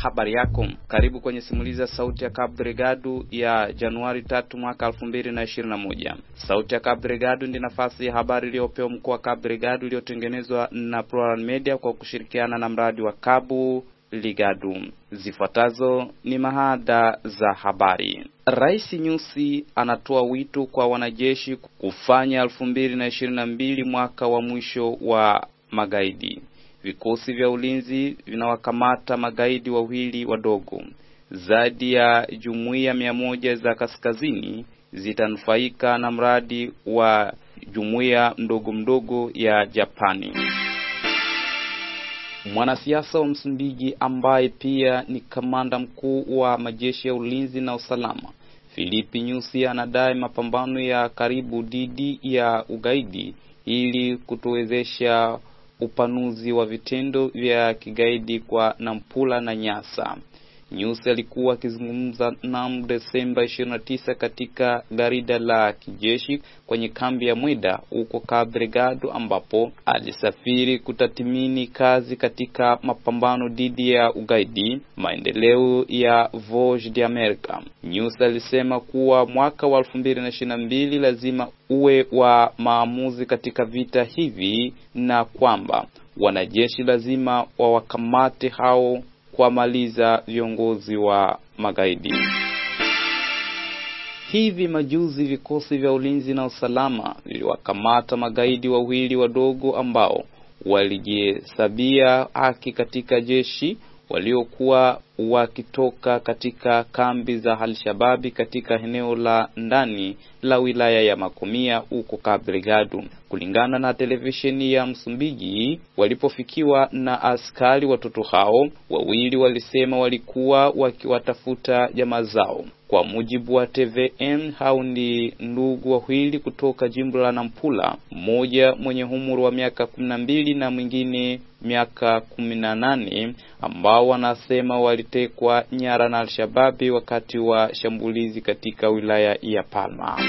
habari yako. Karibu kwenye simulizi ya sauti ya Cabo Delgado ya Januari tatu mwaka elfu mbili na ishirini na moja. Sauti ya Cabo Delgado ndi nafasi ya habari iliyopewa mkoa wa Cabo Delgado iliyotengenezwa na Plural Media kwa kushirikiana na mradi wa Cabo Ligado. Zifuatazo ni mahada za habari. Rais Nyusi anatoa wito kwa wanajeshi kufanya elfu mbili na ishirini na mbili mwaka wa mwisho wa magaidi. Vikosi vya ulinzi vinawakamata magaidi wawili wadogo. Zaidi ya jumuiya mia moja za kaskazini zitanufaika na mradi wa jumuiya mdogo mdogo ya Japani. Mwanasiasa wa Msumbiji ambaye pia ni kamanda mkuu wa majeshi ya ulinzi na usalama Filipi Nyusi anadai mapambano ya karibu dhidi ya ugaidi ili kutuwezesha upanuzi wa vitendo vya kigaidi kwa Nampula na Nyasa. Nyusi alikuwa akizungumza mnamo Desemba 29 katika garida la kijeshi kwenye kambi ya Mwida huko Cabo Delgado, ambapo alisafiri kutathmini kazi katika mapambano dhidi ya ugaidi, maendeleo ya Voz de America. Nyusi alisema kuwa mwaka wa 2022 lazima uwe wa maamuzi katika vita hivi na kwamba wanajeshi lazima wawakamate hao kuwamaliza viongozi wa magaidi. Hivi majuzi vikosi vya ulinzi na usalama viliwakamata magaidi wawili wadogo ambao walijihesabia haki katika jeshi waliokuwa wakitoka katika kambi za Alshababi katika eneo la ndani la wilaya ya Makomia huko Cabo Delgado. Kulingana na televisheni ya Msumbiji, walipofikiwa na askari, watoto hao wawili walisema walikuwa wakiwatafuta jamaa zao. Kwa mujibu wa TVM, hao ni ndugu wawili kutoka jimbo la Nampula, mmoja mwenye umri wa miaka kumi na mbili na mwingine miaka kumi na nane ambao wanasema walitekwa nyara na Alshababi wakati wa shambulizi katika wilaya ya Palma.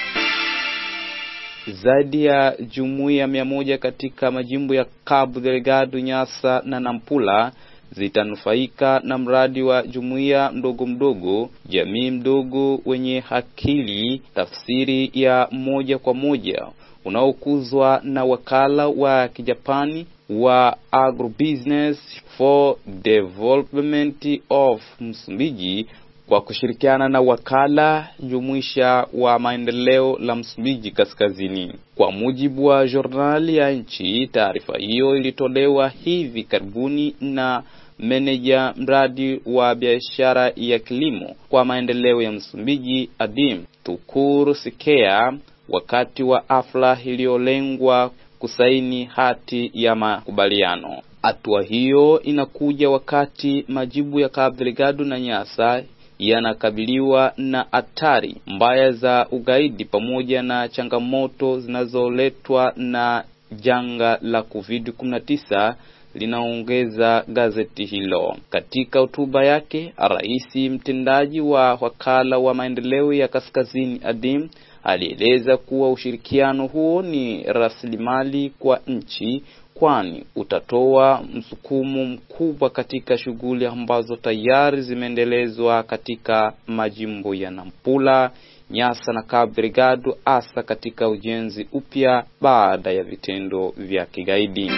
Zaidi ya jumuiya mia moja katika majimbo ya Cabo Delgado, Nyasa na Nampula zitanufaika na mradi wa jumuiya mdogo mdogo, jamii mdogo wenye akili, tafsiri ya moja kwa moja unaokuzwa na wakala wa kijapani wa Agribusiness for Development of Msumbiji kwa kushirikiana na wakala jumuisha wa maendeleo la Msumbiji Kaskazini. Kwa mujibu wa jurnali ya nchi, taarifa hiyo ilitolewa hivi karibuni na meneja mradi wa biashara ya kilimo kwa maendeleo ya Msumbiji Adim Tukuru Sikea wakati wa hafla iliyolengwa kusaini hati ya makubaliano. Hatua hiyo inakuja wakati majibu ya Cabo Delgado na Nyasa yanakabiliwa na hatari mbaya za ugaidi pamoja na changamoto zinazoletwa na janga la COVID-19 linaongeza gazeti hilo. Katika hotuba yake, rais mtendaji wa wakala wa maendeleo ya Kaskazini Adim alieleza kuwa ushirikiano huo ni rasilimali kwa nchi kwani utatoa msukumo mkubwa katika shughuli ambazo tayari zimeendelezwa katika majimbo ya Nampula, Nyasa na Cabo Delgado, hasa katika ujenzi upya baada ya vitendo vya kigaidi.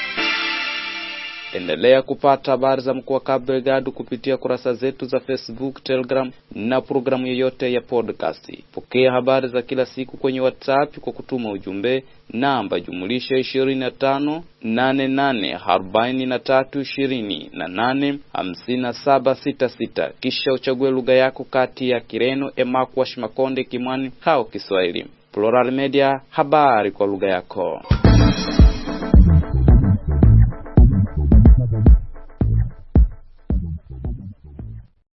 Endelea kupata habari za mkoa wa Cabo Delgado kupitia kurasa zetu za Facebook, Telegram na programu yoyote ya podcast. Pokea habari za kila siku kwenye WhatsApp kwa kutuma ujumbe namba jumulisha ishirini na tano nane nane arobaini na tatu ishirini na nane hamsini na saba sita sita, kisha uchague lugha yako kati ya Kireno, Emakwash, Makonde, Kimwani au Kiswahili. Plural Media, habari kwa lugha yako.